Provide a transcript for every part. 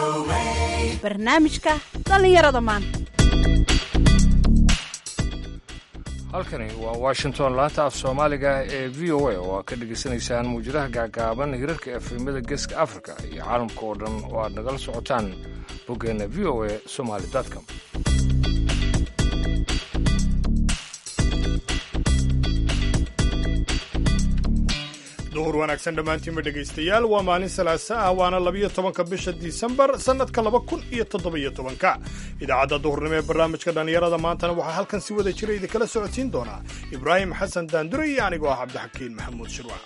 barnaamijka dhallinyarada maanta halkani waa washington laanta af soomaaliga ee v o a oo aad ka dhegaysanaysaan muwjadaha gaagaaban hirarka efemada geeska africa iyo caalamka oo dhan oo aad nagala socotaan boggeenna v o a somaly com duhur wanaagsan dhammaantiinba dhegaystayaal waa maalin salaasa ah waana labiyo tobanka bisha disembar sannadka laba kun iyo toddobiyo tobanka idaacadda duhurnimo ee barnaamijka dhallinyarada maantana waxaa halkan si wada jira idinkala socodsiin doonaa ibraahim xasan daandure iyo anigoo ah cabdixakiin maxamuud shirwac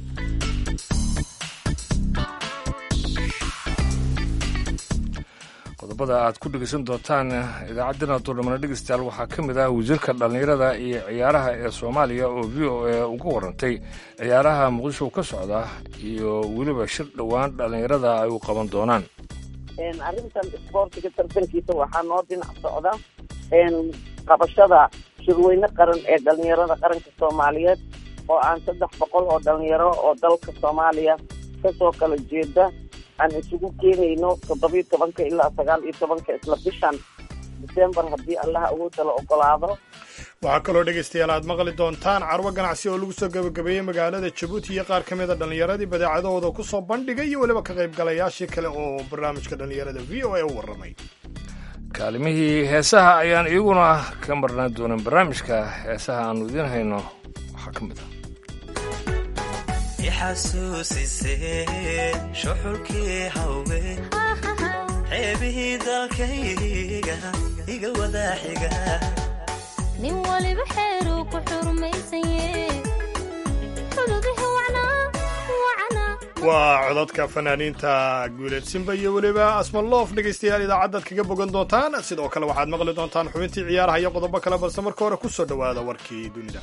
qodobada aad ku dhegaysan doontaan idaacaddana duurnimana dhegaystayaal waxaa ka mid ah wasiirka dhallinyarada iyo ciyaaraha ee soomaaliya oo v o a uga warantay ciyaaraha muqdisho ka socda iyo weliba shir dhowaan dhallinyarada ay u qaban doonaan arrintan isboortiga tartankiisa waxaa noo dhinac socda qabashada shirweyne qaran ee dhallinyarada qaranka soomaaliyeed oo aan saddex boqol oo dhallinyaro oo dalka soomaaliya kasoo kala jeeda aan isugu keenayno toddobiyo tobanka ilaa sagaal iyo tobanka isla bishan disembar haddii allaha awoodda la ogolaado waxaa kaloo dhegaystayaal aad maqli doontaan carwo ganacsi oo lagu soo gebagabeeyey magaalada jabuuti iyo qaar ka mida dhallinyaradii badeecadahooda ku soo bandhigay iyo weliba ka qaybgalayaashii kale oo barnaamijka dhallinyarada v o a u warramay kaalimihii heesaha ayaan iyaguna ka marnaan doonin barnaamijka heesaha aanu idiin hayno waxaa ka mid ah ixasuusisee shuxulkii haween ceebihii dalkayga iga wadaaxiga nin waliba xeeruu ku xurmaysanye xududihi wacnaa waa codadka fanaaniinta guuleed simba iyo weliba asmaloof dhegaystayaal idaacaddaad kaga bogan doontaan sidoo kale waxaad maqli doontaan xubintii ciyaaraha iyo qodobo kale balse marka hore ku soo dhowaada warkii dunida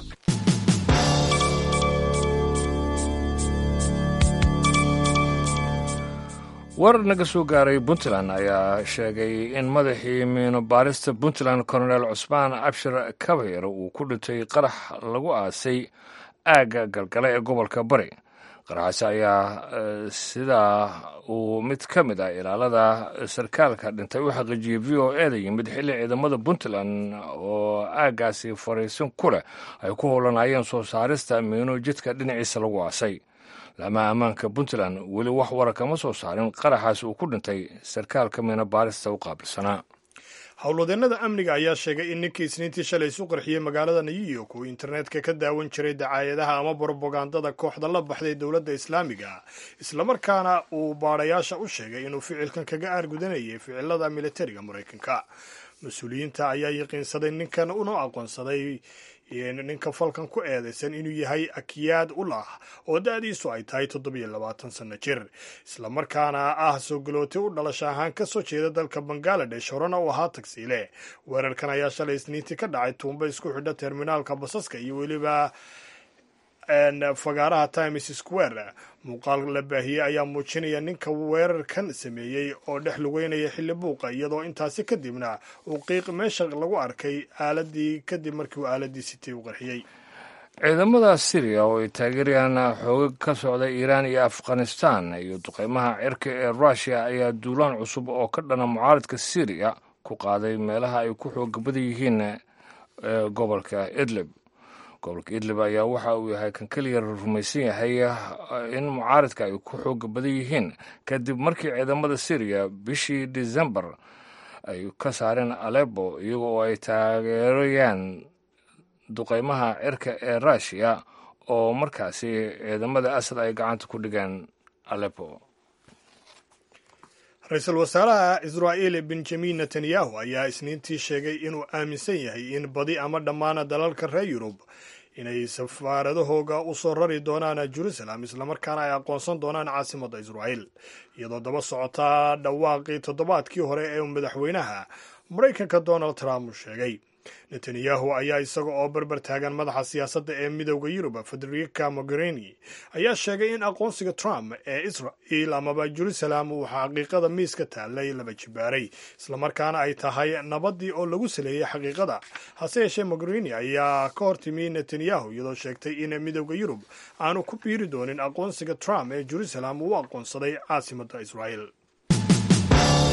warar naga soo gaaray puntland ayaa sheegay in madaxii miinobaarista puntland colonel cusmaan abshir kabayr uu ku dhintay qarax lagu aasay aagga galgale ee gobolka bari qaraxaasi ayaa sidaa uu mid ka mid ah ilaalada sarkaalka dhintay u xaqiijiyey v o e da yimid xilli ciidamada puntland oo aaggaasi fariisin ku leh ay ku howlanayeen soo saarista miino jidka dhinaciisa lagu aasay laamaha ammaanka puntland weli wax wara kama soo saarin qaraxaas uu ku dhintay sarkaalka miino baarista u qaabilsanaa howlwadeennada amniga ayaa sheegay in ninkii isniintii shalay isu qarxiyey magaalada new york uu internetka ka daawan jiray dacaayadaha ama brobagandada kooxda la baxday dowladda islaamiga islamarkaana uu baadhayaasha u sheegay inuu ficilkan kaga aargudanayay ficilada militariga maraykanka mas-uuliyiinta ayaa yaqiinsaday ninkan una aqoonsaday ninka falkan ku eedaysan inuu yahay akiyaad ulah oo da-diisu ay tahay toddobiyo labaatan sanno jir islamarkaana ah soo galootay u dhalasha ahaan ka soo jeeda dalka bangaladesh horena uu ahaa tagsiile weerarkan ayaa shalay isniintii ka dhacay tuumba isku xidha terminaalka basaska iyo weliba fagaaraha times square muuqaal la baahiyey ayaa muujinaya ninka weerarkan sameeyey oo dhex lugeynaya xilli buuqa iyadoo intaasi kadibna uu qiiq meesha lagu arkay aaladii kadib markii uu aaladii sitay u qarxiyey ciidamada syriya oo ay taageerayaan xoogag ka socda iiraan iyo afghanistan iyo duqeymaha cirka ee rushia ayaa duulaan cusub oo ka dhana mucaaridka syriya ku qaaday meelaha ay ku xooga badan yihiin gobolka idlib gobolka idlib ayaa waxa uu yahay kan keliya rumaysan yahay in mucaaridka ay ku xooga badan yihiin kadib markii ciidamada syriya bishii decembar ay ka saareen alebo iyaga oo ay taageerayaan duqeymaha cirka ee rushiya oo markaasi ciidamada asad ay gacanta ku dhigeen alebo ra-iisul wasaaraha israa'iil benjamin netanyahu ayaa isniintii sheegay inuu aaminsan yahay in badi ama dhammaan dalalka reer yurub inay safaaradahooga u soo rari doonaan jerusalem islamarkaana ay aqoonsan doonaan caasimadda israa'iil iyadoo daba socotaa dhawaaqii toddobaadkii hore ee madaxweynaha maraykanka donald trump uu sheegay netanyahu ayaa isaga oo barbar taagan madaxa siyaasadda ee midowda yurub federica mogherini ayaa sheegay in aqoonsiga trump ee israel amaba jerusalem uu xaqiiqada miiska taallay laba jibaaray islamarkaana ay tahay nabadii oo lagu saleeyey xaqiiqada hase yeeshee mogherini ayaa ka hortimi netanyahu iyadoo sheegtay in midowda yurub aanu ku biiri doonin aqoonsiga trump ee jerusalem uu aqoonsaday caasimadda israel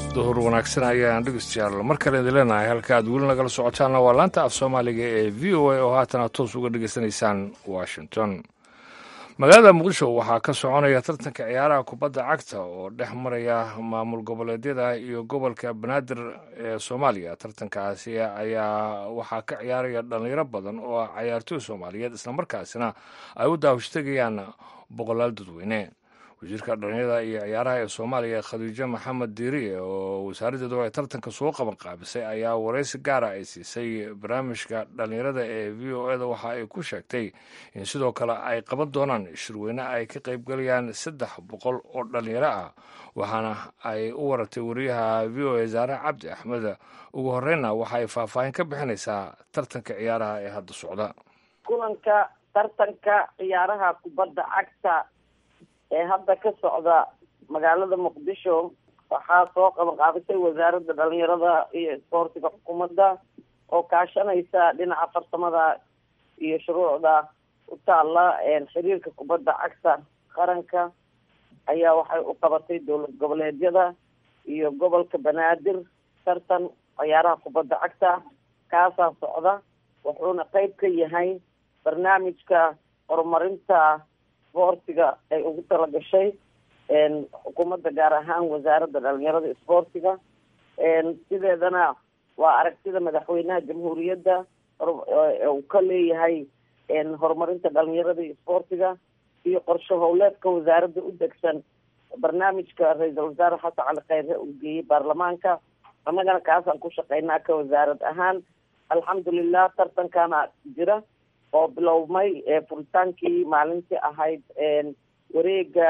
duhur wanaagsan ayaan dhegeystayaal mar kale idin leenahay halka aad weli nagala socotaanna waa laanta af soomaaliga ee v o a oo haatan aad toos uga dhegeysanaysaan washington magaalada muqdisho waxaa ka soconaya tartanka ciyaaraha kubadda cagta oo dhex maraya maamul goboleedyada iyo gobolka banaadir ee soomaaliya tartankaasi ayaa waxaa ka ciyaaraya dhalinyaro badan oo cayaartooy soomaaliyeed islamarkaasina ay u daawashtagayaan boqolaal dadweyne wasiirka dhalinyarada iyo ciyaaraha ee soomaaliya khadiijo maxamed diiriye oo wasaaraddeedu ay tartanka soo qaban qaabisay ayaa waraysi gaara ay siisay barnaamijka dhalinyarada ee v o eda waxa ay ku sheegtay in sidoo kale ay qaban doonaan shirweyne ay ka qaybgalayaan saddex boqol oo dhalinyaro ah waxaana ay u waratay wariyaha v o e zaare cabdi axmed ugu horreynna waxa ay faahfaahin ka bixinaysaa tartanka ciyaaraha ee hadda socda kulanka tartanka ciyaaraha kubadda cagta ee hadda ka socda magaalada muqdisho waxaa soo qaban qaabisay wasaaradda dhalinyarada iyo isboortiga xukuumadda oo kaashanaysa dhinaca farsamada iyo shuruucda u taalla xiriirka kubadda cagta qaranka ayaa waxay u qabatay dowlad goboleedyada iyo gobolka banaadir tartan ciyaaraha kubadda cagta kaasaa socda wuxuuna qeyb ka yahay barnaamijka horumarinta isboortiga ay ugu talagashay xukuumadda gaar ahaan wasaaradda dhalinyarada isboortiga sideedana waa aragtida madaxweynaha jamhuuriyadda uu ka leeyahay horumarinta dhalinyarada iyo isboortiga iyo qorshe howleedka wasaaradda u degsan barnaamijka ra-iisul wasaare xasan cali kheyre uu geeyey baarlamaanka annagana kaasaan ku shaqeynaa ka wasaarad ahaan alxamdulilah tartankana jira oo bilowmay furitaankii maalintii ahayd wareega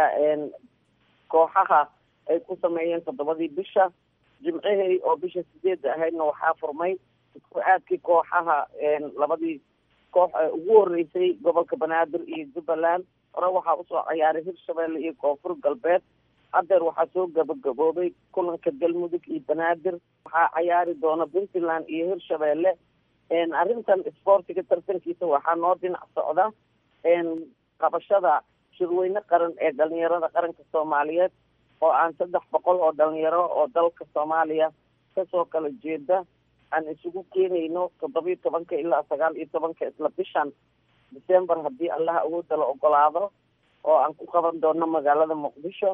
kooxaha ay ku sameeyeen toddobadii bisha jimcihii oo bisha sideedda ahaydna waxaa furmay isku aadkii kooxaha labadii koox ee ugu horeysay gobolka banaadir iyo jubbaland hore waxaa usoo ciyaaray hirshabelle iyo koonfur galbeed haddeer waxaa soo gabagaboobay kulanka galmudug iyo banaadir waxaa cayaari doona puntland iyo hirshabelle arrintan isboortiga tartankiisa waxaa noo dhinac socda qabashada shirweyne qaran ee dhalinyarada qaranka soomaaliyeed oo aan saddex boqol oo dhalinyaro oo dalka soomaaliya kasoo kala jeeda aan isugu keenayno toddobiyo tobanka ilaa sagaal iyo tobanka isla bishan december haddii allaha awoodda la ogolaado oo aan ku qaban doono magaalada muqdisho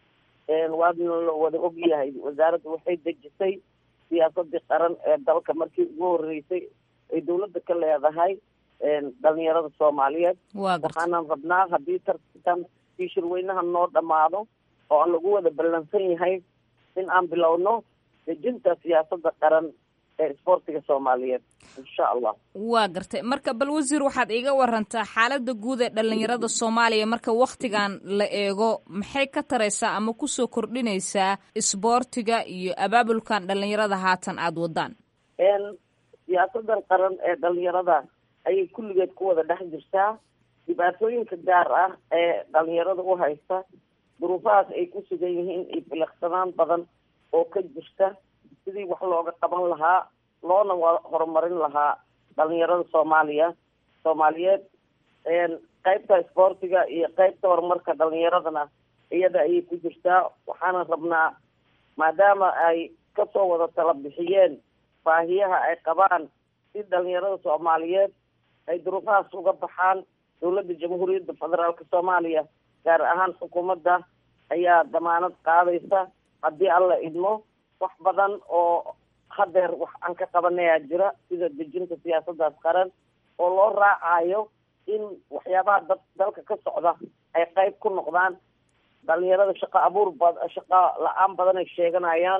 waadna la wada ogyahay wasaaradda waxay dejisay siyaasadii qaran ee dalka markii ugu horeysay ay dawladda ka leedahay dhalinyarada soomaaliyeed waxaanan rabnaa haddii tartan kii shirweynaha noo dhammaado oo aan lagu wada ballansan yahay in aan bilowno dejinta siyaasadda qaran ee isboortiga soomaaliyeed insha allah waa gartay marka bal wasiir waxaad iiga warantaa xaaladda guud ee dhalinyarada soomaaliya marka waktigan la eego maxay ka taraysaa ama kusoo kordhinaysaa isboortiga iyo abaabulkan dhalinyarada haatan aada wadaan siyaasadan qaran ee dhalinyarada ayay kulligeed ku wada dhex jirtaa dhibaatooyinka gaar ah ee dhalinyarada u haysta duruufahaas ay ku sugan yihiin iyo biliqsanaan badan oo ka jirta sidii wax looga qaban lahaa loona horumarin lahaa dhalinyarada soomaaliya soomaaliyeed qeybta isboortiga iyo qeybta horumarka dhalinyaradana iyada ayay ku jirtaa waxaana rabnaa maadaama ay kasoo wada tala bixiyeen baahiyaha ay qabaan si dhalinyarada soomaaliyeed ay duruufahaas uga baxaan dowladda jamhuuriyadda federaalka soomaaliya gaar ahaan xukuumadda ayaa damaanad qaadaysa haddii alla idmo wax badan oo hadeer wax aan ka qabanayaa jira sida dejinta siyaasadaas qaran oo loo raacayo in waxyaabaha da dalka ka socda ay qeyb ku noqdaan dhalinyarada shaqo abuur ba shaqo la-aan badan ay sheeganayaan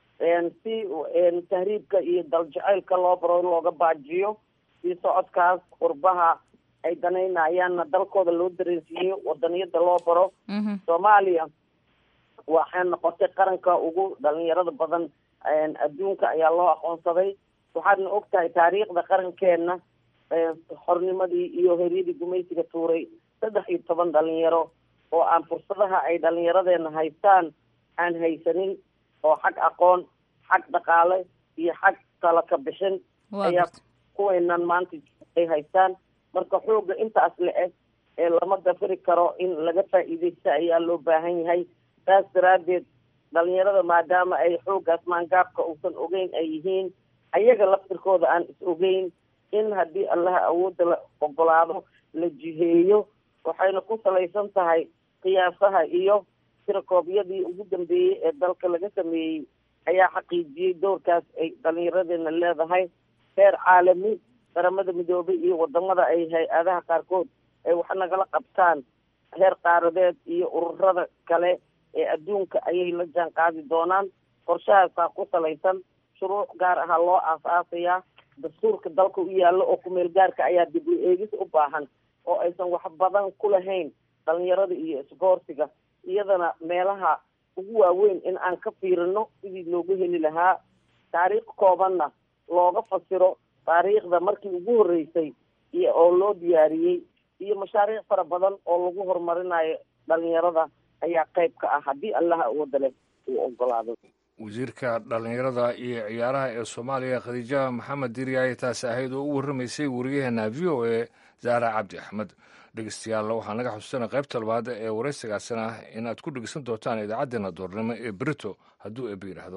si tahriibka iyo daljaceylka loo baro in looga baajiyo si socodkaas qurbaha ay danaynayaanna dalkooda loo dareensiiyo wadaniyada loo baro soomaaliya waxay noqotay qaranka ugu dhalinyarada badan adduunka ayaa loo aqoonsaday waxaadna og tahay taariikhda qarankeena xornimadii iyo heryadii gumaysiga tuuray saddex iyo toban dhalinyaro oo aan fursadaha ay dhalinyaradeena haystaan aan haysanin oo xag aqoon xag dhaqaale iyo xag tala ka bixin ayaa kuweynan maanta ay haystaan marka xooga intaas la eg ee lama dafiri karo in laga faa'iideysta ayaa loo baahan yahay saas daraaddeed dhalinyarada maadaama ay xooggaas maangaabka uusan ogeyn ay yihiin ayaga laftirkooda aan is ogeyn in haddii allaha awoodda la ogolaado la jiheeyo waxayna ku salaysan tahay qiyaasaha iyo tirakoobyadii ugu dambeeyey ee dalka laga sameeyey ayaa xaqiijiyey doorkaas ay dhalinyaradeenna leedahay heer caalami qaramada midoobay iyo wadamada ay hay-adaha qaarkood ay wax nagala qabtaan heer qaaradeed iyo ururada kale ee adduunka ayay la jaan qaadi doonaan qorshahaasaa ku salaysan shuruuc gaar ahaa loo aas-aasayaa dastuurka dalka u yaallo oo kumeel gaarka ayaa dib u eegis u baahan oo aysan wax badan ku lahayn dhalinyarada iyo isboortiga iyadana meelaha ugu waaweyn in aan ka fiirino sidii loogu heli lahaa taariikh koobanna looga fasiro taariikhda markii ugu horreysay iyo oo loo diyaariyey iyo mashaariic fara badan oo lagu horumarinayo dhalinyarada ayaa qayb ka ah haddii allaha awooda leh uu ogolaado wasiirka dhallinyarada iyo ciyaaraha ee soomaaliya khadiija maxamed diriyaaye taasi ahayd oo u warramaysay wariyaheena v o a zahra cabdi axmed dhegeystayaal waxaa naga xusuusana qaybta labaad ee waraysigaasina in aad ku dhegeysan doontaan idaacaddeenna doornimo ee berito hadduu eeba yidhaahdo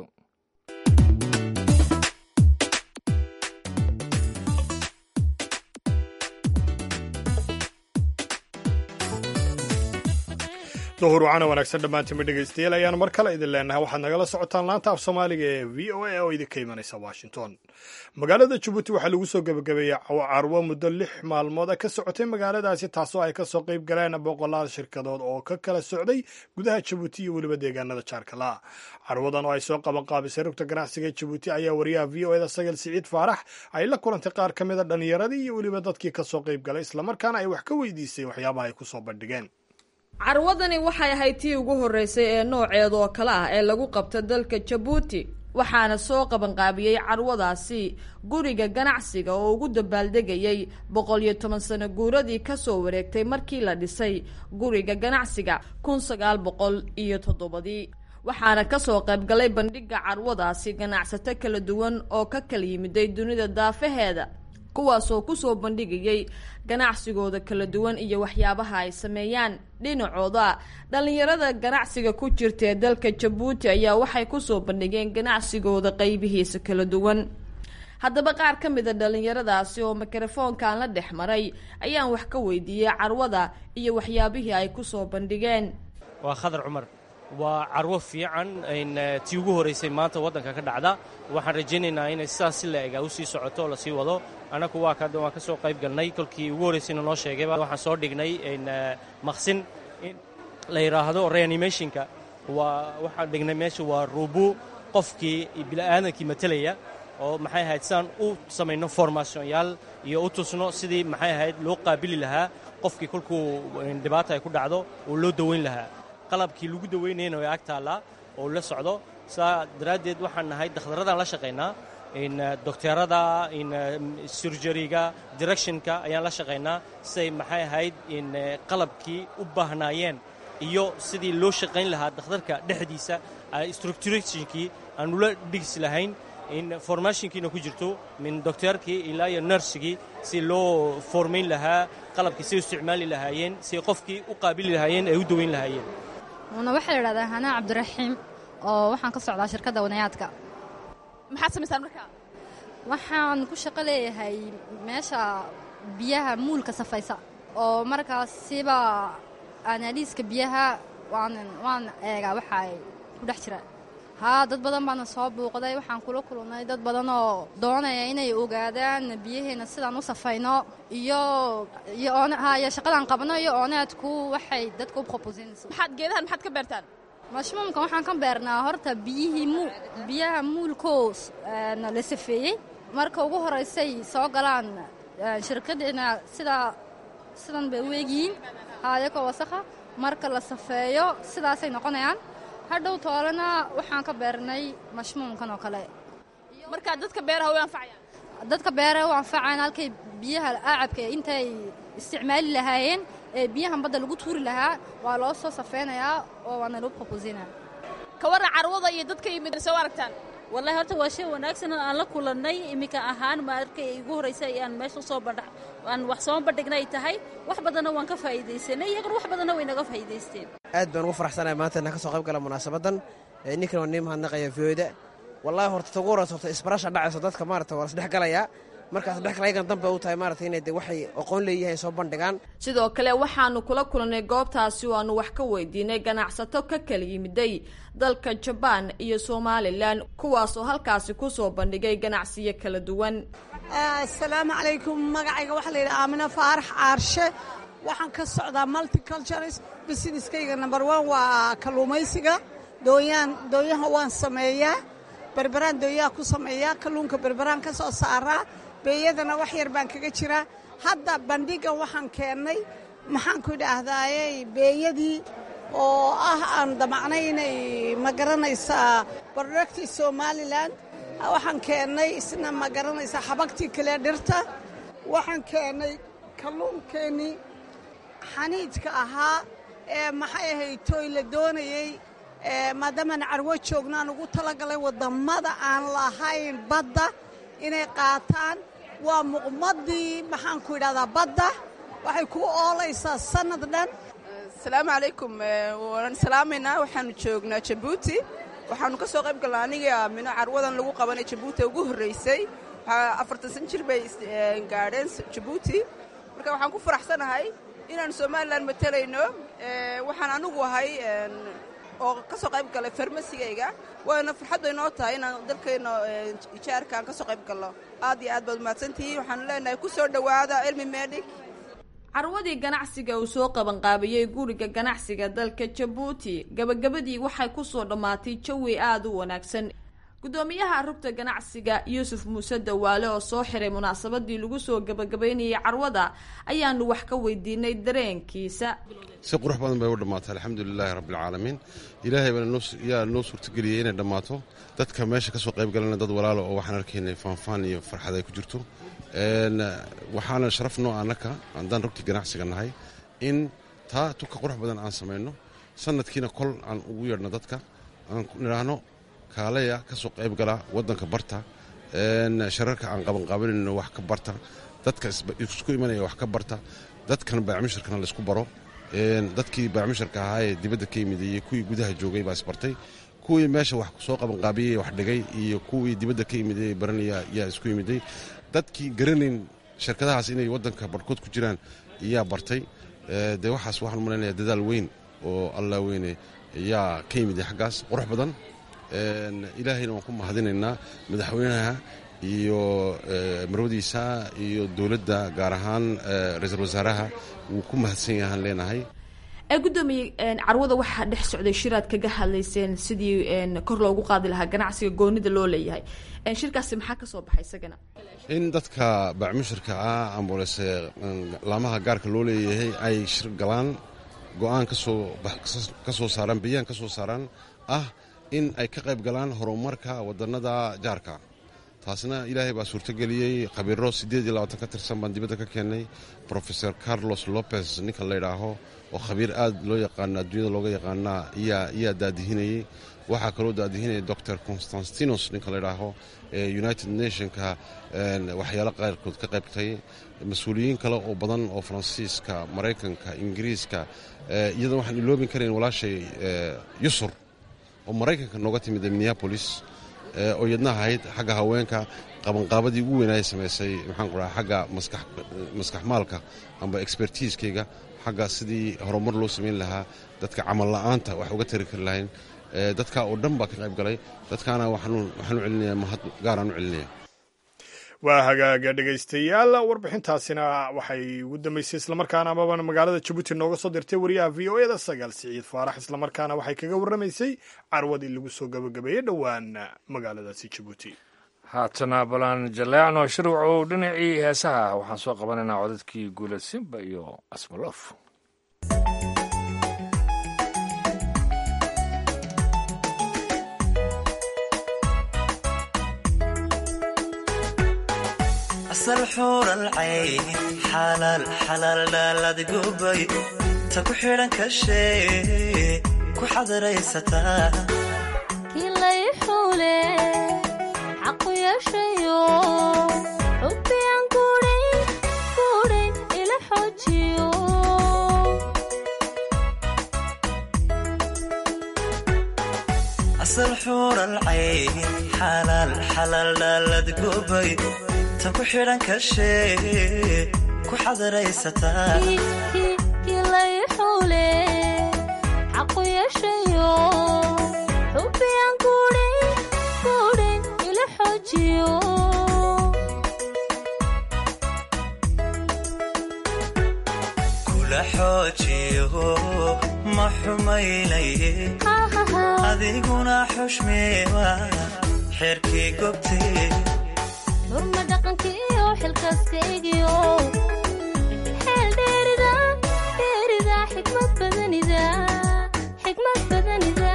duhur wacana wanaagsan dhammaantiinba dhegaystayaal ayaan mar kale idin leenahay waxaad nagala socotaan laanta af soomaaliga ee v o a oo idinka imanaysa washington magaalada jabuuti waxaa lagu soo gebagabeeyey carwo muddo lix maalmooda ka socotay magaaladaasi taasoo ay kasoo qayb galeen boqolaal shirkadood oo ka kala socday gudaha jabuuti iyo weliba deegaanada jaarkala carwadan oo ay soo qaban qaabisay rugta ganacsiga jabuuti ayaa wariyaha v o eda sagal siciid faarax ay la kulantay qaar ka mida dhallinyaradii iyo weliba dadkii kasoo qayb galay islamarkaana ay wax ka weydiisay waxyaabaha ay kusoo bandhigeen carwadani waxay ahayd tii ugu horreysay ee nooceeda oo kale ah ee lagu qabta dalka jabuuti waxaana soo qabanqaabiyey carwadaasi guriga ganacsiga oo ugu dabaaldegayay boqol iyo toban sano guuradii kasoo wareegtay markii la dhisay guriga ganacsiga kun sagaal boqol iyo toddobadii waxaana kasoo qaybgalay bandhiga carwadaasi ganacsato kala duwan oo ka kala yimiday dunida daafaheeda kuwaasoo kusoo bandhigayay ganacsigooda kala duwan iyo waxyaabaha ay sameeyaan dhinacooda dhallinyarada ganacsiga ku jirta ee dalka jabuuti ayaa waxay kusoo bandhigeen ganacsigooda qeybihiisa kala duwan haddaba qaar ka mid a dhallinyaradaasi oo mikrofoonkan la dhex maray ayaan wax ka weydiiyey carwada iyo waxyaabihii ay kusoo bandhigeen waa khadar cumar waa carwo fiican tii ugu horeysay maanta waddanka ka dhacda waxaan rajaynaynaa inay sidaas si la-ega u sii socoto oo lasii wado annagu waa ka waan ka soo qayb galnay kolkii ugu horreysayna noo sheegayba waxaan soo dhignay maqsin la yidhaahdo reanimationka waa waxaan dhignay meesha waa ruubu qofkii bini'aadankii matelaya oo maxay ahayd sidaan u samayno formationyaal iyo u tusno sidii maxay ahayd loo qaabili lahaa qofkii kolkuu dhibaata ay ku dhacdo oo loo daweyn lahaa qalabkii lagu daweynayna way ag taallaa oo la socdo saa daraaddeed waxaan nahay dakhdaradaan la shaqaynaa docteerada surjariga directionka ayaan la shaqaynaa siday maxay ahayd qalabkii u baahnaayeen iyo sidii loo shaqayn lahaa dakhtarka dhexdiisa structurationkii aan ula dhigsi lahayn formationkiina ku jirto min docteerkii ilaa iyo nersigii si loo formayn lahaa qalabkii siay isticmaali lahaayeen siay qofkii u qaabili lahaayeen ay u daweyn lahaayeen una waxaa la idhahdaa hanaa cabdiraxiim oo waxaan ka socdaa shirkadda wanayaadka maxaad samaysaan markaa waxaan ku shaqo leeyahay meesha biyaha muulka safaysa oo markaas siba anaaliiska biyaha waan waan eegaa waxa ay ku dhex jiraan haa dad badan baana soo buuqday waxaan kula kulannay dad badan oo doonaya inay ogaadaan biyaheena sidaan u safayno iyo iyo oon iyo shaqadaan qabno iyo ooneedku waxay dadka u proposinaysa maxaad geedahan maxaad ka beertaan mashmuumka waxaan ka beernaa horta biyihii mu biyaha muulkoos la safeeyey marka ugu horeysay soo galaan shirkaddeena sidaa sidan bay u eegyihiin haayakoo wasakha marka la safeeyo sidaasay noqonayaan hadhow toolena waxaan ka beernay mashmuumkan oo kale markaa dadka beeraha way anfacayaan dadka beeraha u anfacayaan halkay biyaha acabka intay isticmaali lahaayeen ee biyahan badda lagu tuuri lahaa waa loo soo safeynayaa oo waana loo proposinaa ka warran carwada iyo dadka yimid soo aragtaan wallahi horta waa shay wanaagsan oo aan la kulannay iminka ahaan markay igu horreysay ayaan meesha usoo aan wax soo bandhigna ay tahay wax badanna waan ka faa'iidaysanay iyaguna wax badanna way naga faa'iidaysteen aad baan ugu faraxsanahay maanta inaan ka soo qayb gala munaasabadan ninkan waa nii mahadnaqaya viyooda wallahi horta tagu horas horta isbarasha dhacayso dadka maarata waa lasdhex galayaa markaas dhex kale ayagan danba u tahay maarata inay de waxay aqoon leeyihiin soo bandhigaan sidoo kale waxaanu kula kulannay goobtaasi oo aanu wax ka weydiinay ganacsato ka kala yimiday dalka jabaan iyo somalilan kuwaasoo halkaasi kusoo bandhigay ganacsiyo kala duwan asalaamu calaykum magacayga waxaa la yidhaha aamina faarax caarshe waxaan ka socdaa multicultures businesskayga number one waa kalluumaysiga dooyaan dooyaha waan sameeyaa berberaan dooyaha ku sameeyaa kalluunka berberaan ka soo saaraa beeyadana wax yar baan kaga jiraa hadda bandhigan waxaan keennay maxaan ku idhaahdaaye beeyadii oo ah aan damacnay inay ma garanaysaa productii somalilan waxaan keennay isna ma garanaysaa xabagtii kale dhirta waxaan keennay kalluunkeennii xaniidka ahaa ee maxay ahayd tooy la doonayey maadaamaan carwo joogno aan ugu talagalay waddammada aan lahayn badda inay qaataan waa muqmadii maxaan ku idhahdaa badda waxay ku oolaysaa sannad dhan asalaamu calaykum waan salaamaynaa waxaanu joognaa jabuuti waxaanu ka soo qayb galnaa aniga aamino carwadan lagu qabanay jabuuti ugu horraysay afartan san jir bay gaadheen jabuuti marka waxaan ku faraxsanahay inaanu somalilan matalayno waxaan anigu ahay oo ka soo qayb galay farmasigayga waana farxad bay noo tahay inaan dalkeenna ijaarka aan ka soo qayb galno aad iyo aad baad umahadsantihiin waxaanu leenahay ku soo dhowaada cilmi medic carwadii ganacsiga uu soo qabanqaabiyey guriga ganacsiga dalka jabuuti gabagabadii waxay kusoo dhammaatay jawi aada u wanaagsan gudoomiyaha rugta ganacsiga yuusuf muuse dawaale oo soo xiray munaasabadii lagu soo gabagabaynayay carwada ayaanu wax ka weydiinay dareenkiisa si qurux badan bay u dhammaatay alxamdulilaahi rabbialcaalamiin ilaahay baana yaa noo suurtageliyey inay dhammaato dadka meesha ka soo qayb galana dad walaalo oo waxaan arkaynay faanfaan iyo farxad ay ku jirto waxaana sharaf noo annaka haddaan rugtii ganacsiga nahay in taa tuka qurux badan aan samayno sanadkiina kol aan ugu yeedhno dadka aan nidhaahno kaalaya ka soo qayb gala waddanka barta shararka aan qabanqaabanayno wax ka barta dadka isku imanaya wax ka barta dadkan baacmisharkana laysku baro dadkii baacmisharka ahaa ee dibadda ka yimid iyo kuwii gudaha joogay baa isbartay kuwii meesha wax soo qabanqaabiyey wax dhigay iyo kuwii dibadda ka yimid ee baranaya yaa isku yimiday dadkii garanayn shirkadahaas inay waddanka barhkood ku jiraan yaa bartay dee waxaas waxaan malaynayaa dadaal weyn oo allah weyne yaa ka yimid xaggaas qurux badan ilaahayna waan ku mahadinaynaa madaxweynaha iyo marwadiisa iyo dowladda gaar ahaan ra-iisul wasaaraha wuu ku mahadsan yahaan leenahay ee guddoomiye carwada waxaa dhex socday shiraad kaga hadlayseen sidii kor loogu qaadi lahaa ganacsiga goonida loo leeyahay shirkaasi maxaa ka soo baxay isagana in dadka baacmushirka ah ambalese laamaha gaarka loo leeyahay ay shir galaan go-aan kasoo ka soo saaraan bayaan ka soo saaraan ah in ay ka qayb galaan horumarka wadannada jaarka taasna ilaahay baa suurtogeliyey khabiiro siddeed iyo labaatan ka tirsan baan dibadda ka keennay profesor carlos lopez ninka la ydhaaho oo khabiir aad loo yaqaano adduunyada looga yaqaanaa yaa daadihinayey waxaa kaloo daadihinaya doctor constantinos ninka la ydhaaho ee united nationka waxyaalo qaarkood ka qaybtay mas-uuliyiin kale oo badan oo faransiiska maraykanka ingiriiska iyadoo waxaan iloobin karayn walaashay yusur oo maraykanka nooga timid minneabolis oo iyadna ahayd xagga haweenka qabanqaabadii ugu weynaaya samaysay maxaan ku dhaha xagga maskax maalka amba expertiiskayga xagga sidii horumar loo samayn lahaa dadka camal la'aanta wax uga tari kari lahayn dadka oo dhan baa ka qayb galay dadkaana waxaan u celinayaa mahad gaaraan u celinaya waa hagaaga dhegaystayaal warbixintaasina waxay ugu dambeysay islamarkaana amaba magaalada jabuuti nooga soo dirtay wariyaha v o eda sagaal siciid faarax islamarkaana waxay kaga warramaysay carwadii lagu soo gabagabeeyey dhowaan magaaladaasi jabuuti haatana balaan jaleecno shirwacow dhinacii heesaha waxaan soo qabanaynaa codadkii guula simba iyo asmalof asal xuuralcayn xalaal xalaal dhaaladgubay ta ku xidhan kashee ku xadaraysataa kilay xuule xaqu yeeshayo xubbiyan kuudhay asal xuuralcayn xalaal xalaal dhaalad gubay ta ku xidhan kashee ku xadaraysataa kilay xuule xaqu yeeshayo xubbiyaan guudhin guudhin ila xoojiyo kula xoojiyo ma xumaynaye adiguna xushmeewa xeerkii gobtee xurma dhaqankiyo xilkaaskaygiyo xeel dheerida dheerida xikmad badanida xikmad badanida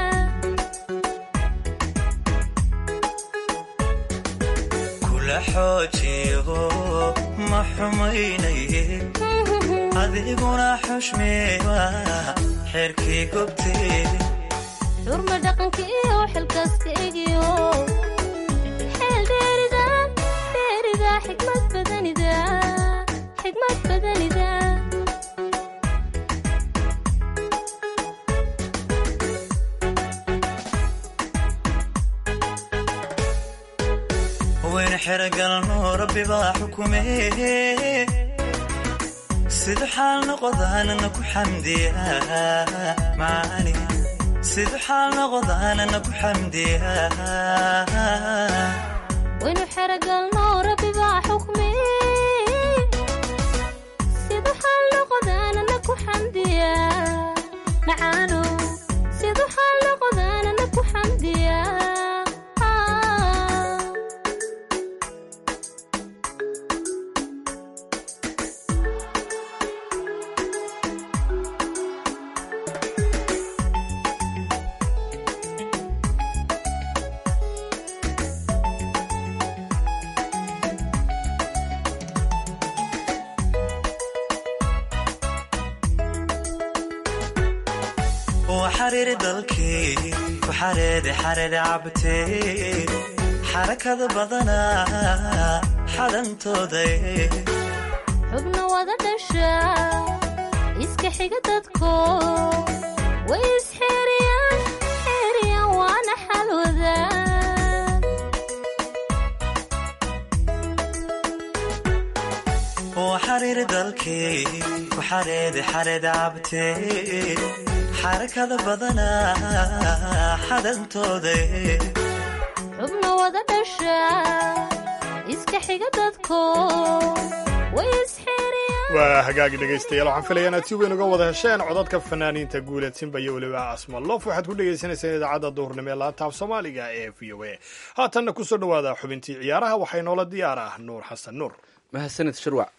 kula xoojiyo ma xumaynaye adiguna xushmeewa xeerkii gobtee xurma dhaqankiyo xilkaaskaygiyo xeel dheerida dheerida xikmad badanida xikmad badanida wayna xerogalno rabbi baa xukumee sidu xaal noqodaanana ku xamdiya maani sidu xaal noqodaanana ku xamdiya waynu xeragalno rabbi baa xukmi sidu xaal noqodaanana ku xamdiya macaano sidu xaal noqodaanana ku xamdiya xariiri dalkii ku xareede xareede cabtee xarakada badanaa xadantooda xubna wada dhasha iska xiga dadko way isxeeriyaan xeeriyaan waana xalwada xariiri dalkii ku xareede xareede cabtee xarakada badanaa xadantooda xubna wada dhasha iska xiga dadko way isxeeriyaan waa hagaagi dhegaystayaal waxaan filayaa inaad si weyn uga wada hesheen codadka fanaaniinta guuleed simba iyo weliba asmalof waxaad ku dhegaysanayseen idaacadda duhurnimo ee laanta af soomaaliga ee v o a haatanna kusoo dhowaada xubintii ciyaaraha waxay noola diyaar ah nuur xasan nuur mahadsanid shirwac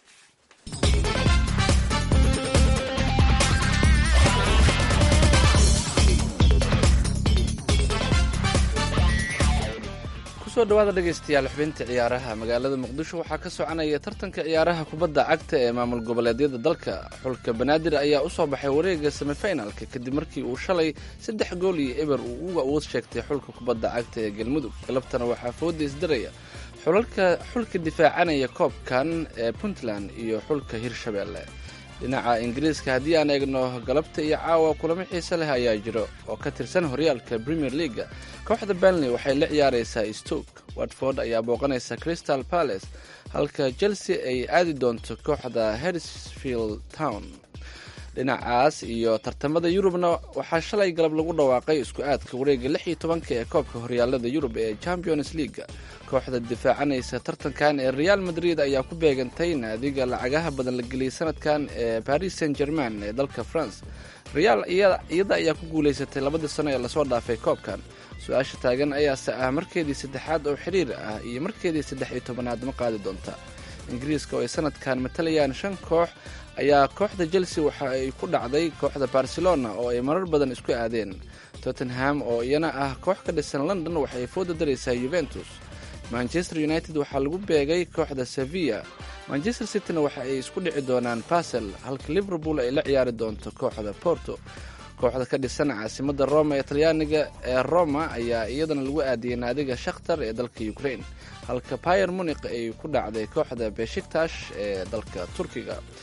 kusoo dhawaada dhegaystayaal xubinta ciyaaraha magaalada muqdisho waxaa ka soconaya tartanka ciyaaraha kubadda cagta ee maamul goboleedyada dalka xulka banaadir ayaa usoo baxay wareega semifinalka kadib markii uu shalay saddex gool iyo eber uu uga awood sheegtay xulka kubadda cagta ee galmudug galabtana waxaa fooda isdaraya xulalka xulka difaacanaya koobkan ee puntland iyo xulka hirshabeelle dhinaca ingiriiska haddii aan eegno galabta iyo caawa kulamo xiise leh ayaa jiro oo ka tirsan horyaalka premier leaga kooxda benley waxay la ciyaaraysaa stoke watford ayaa booqanaysa crystal palace halka chelsea ay aadi doonto kooxda hersfield town dhinacaas iyo tartamada yurubna waxaa shalay galab lagu dhawaaqay isku aadka wareega lix iyo tobanka ee koobka horyaalada yurub ee champions leaga kooxda difaacanaysa tartankan ee real madrid ayaa ku beegantay naadiga lacagaha badan la geliyay sanadkan ee paris saint german ee dalka france real iyada ayaa ku guulaysatay labadii sano ee lasoo dhaafay koobkan su-aasha taagan ayaase ah markeedii saddexaad oo xiriir ah iyo markeedii saddex iyo tobanaad ma qaadi doonta ingiriiska oo ay sanadkan matalayaan shan koox ayaa kooxda chelsea waxa ay ku dhacday kooxda barcelona oo ay marar badan isku aadeen tottenham oo iyana ah koox ka dhisan london waxay fooda daraysaa yuventus manchester united waxaa lagu beegay kooxda sevilla manchester cityna waxa ay isku dhici doonaan basel halka liverpool ay la ciyaari doonto kooxda porto kooxda ka dhisan caasimada roma ee talyaaniga ee roma ayaa iyadana lagu aadiyey naadiga shakhtar ee dalka ukraine halka bayer munik ay ku dhacday kooxda beshiktash ee dalka turkiga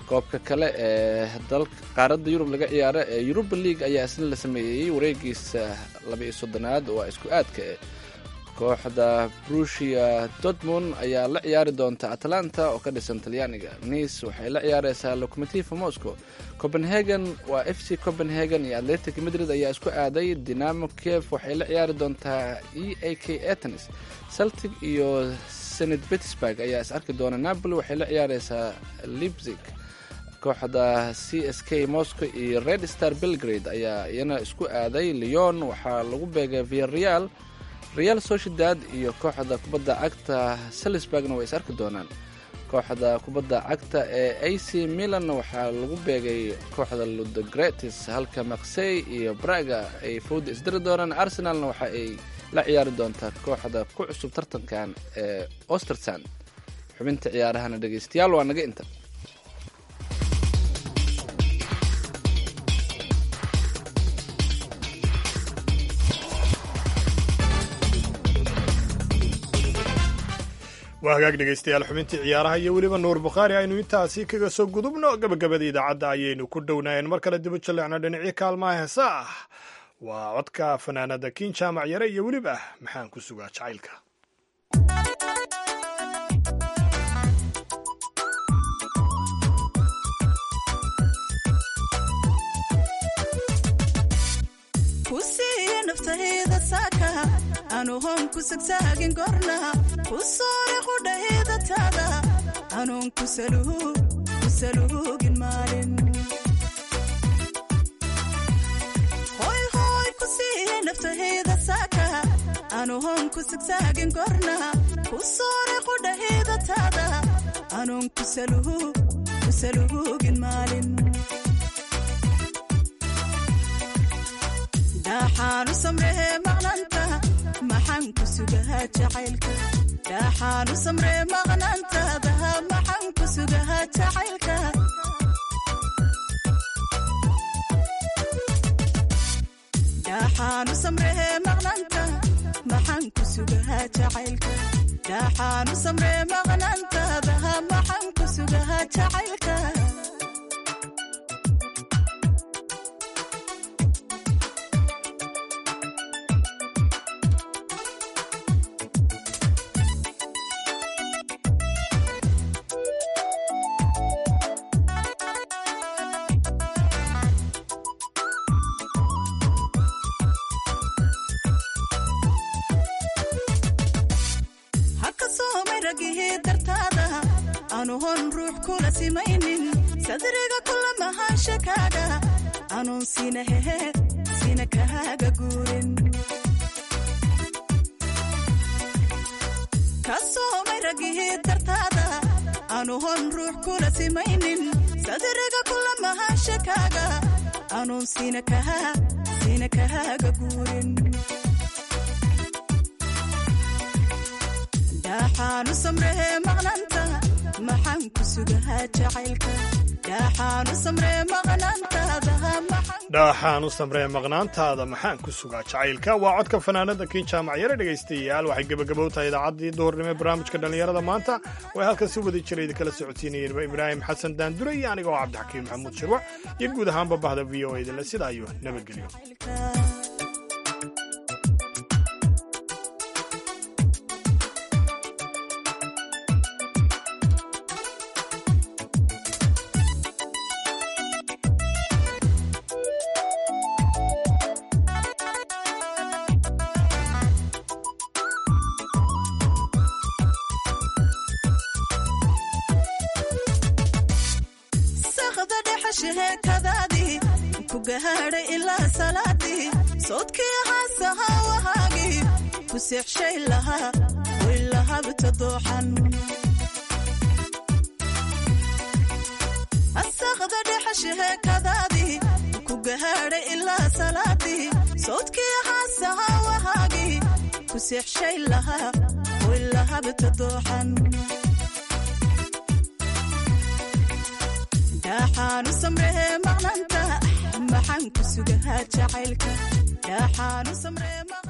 koobka kale ee dalka qaaradda yurub laga ciyaaro ee yuruba league ayaa isna la sameeyey wareegiisa laba-iyo soddonaad waa isku aadka eh kooxda brusia dortmund ayaa la ciyaari doonta atlanta oo ka dhisan talyaaniga nice waxay la ciyaareysaa locomotiva moscow copenhagen waa f c copenhagen iyo atletic madrid ayaa isku aaday dinamo kiev waxay la ciyaari doontaa e a k atenis celtic iyo senat petersburg ayaa is arki doona napoli waxay la ciyaareysaa leipzig kooxda c s k moscow iyo red star belgrade ayaa iyana isku aaday leon waxaa lagu beegay viareal real sociedad iyo kooxda kubadda cagta salisburgna way is arki doonaan kooxda kubadda cagta ee a c milan waxaa lagu beegay kooxda ludogretis halka maksey iyo braga ay fowda isdiri doonaan arsenalna waxa ay la ciyaari doontaa kooxda ku cusub tartankan ee ostersan xubinta ciyaarahana dhegeystayaal waa naga inta waa hagaag dhegaystayaal xubintii ciyaaraha iyo weliba nuur bukhaari aynu intaasi kaga soo gudubno gabagabada idaacadda ayaynu ku dhownaayeen mar kale dibu jalleecno dhinacyo kaalmaha heesa ah waa codka fanaanada kiin jaamac yare iyo weliba maxaan ku sugaa jacaylka kusiiya naftahayda saaka anu hoon ku sagsaagin gorna ku soore qudhahayda taada anuun ku saluugin maalin hoy hoy kusiiya naftahayda saaka anu hoon ku sagsaagin gorna ku soore qudhahayda taada anuun ku saluugin maalin dhaaxaanu samree maqnaanta maxaan ku sugahaa jacaylka dhaaxaanu samree maqnaantaada maxaan ku sugahaa jacaylka dhaaxaanu samree maqnaanta maxaan ku sugahaa jacaylka dhaaxaanu samree maqnaantaada maxaan ku sugahaa jacaylka anuhon ruux kula simaynin sadriga kula mahaanshakaaga anuun sina hehe sina kahaaga guurin ka soomay ragihii dartaada anuhon ruux kula simaynin sadriga kula mahaanshakaaga anuun sina kahaa sina kahaaga guurin dhaaxaanu samrehe maqnanta maxaan ku sugahaa jacaylka dhaaxaanu samree maqnaantaada dhaaxaanu samree maqnaantaada maxaan ku sugaa jacaylka waa codka fanaanada kiin jaamac yare dhegaystayaal waxay gebagabow tahay idaacaddii duhurnimo ee barnaamijka dhallinyarada maanta way halkan si wada jira idinkala socodsiinayeen ibraahim xasan daandure iyo aniga oo cabdixakiim maxamuud shirwac iyo guud ahaanba bahda v o edale sidaa iyo nabadgelyo ilaa salaadii soodkii haasahaa wahaagii ku seexshay lahaa way lahabta dooxan asaqda dhexasheheekadaadii ku gahaadhay ilaa salaadii soodkii haasahaa wahaagii ku seexshay lahaa way lahabta dooxan dhaaxaanu samrehe maqnanta maxaan ku sugahaa jacaylka dhaaxaanu samree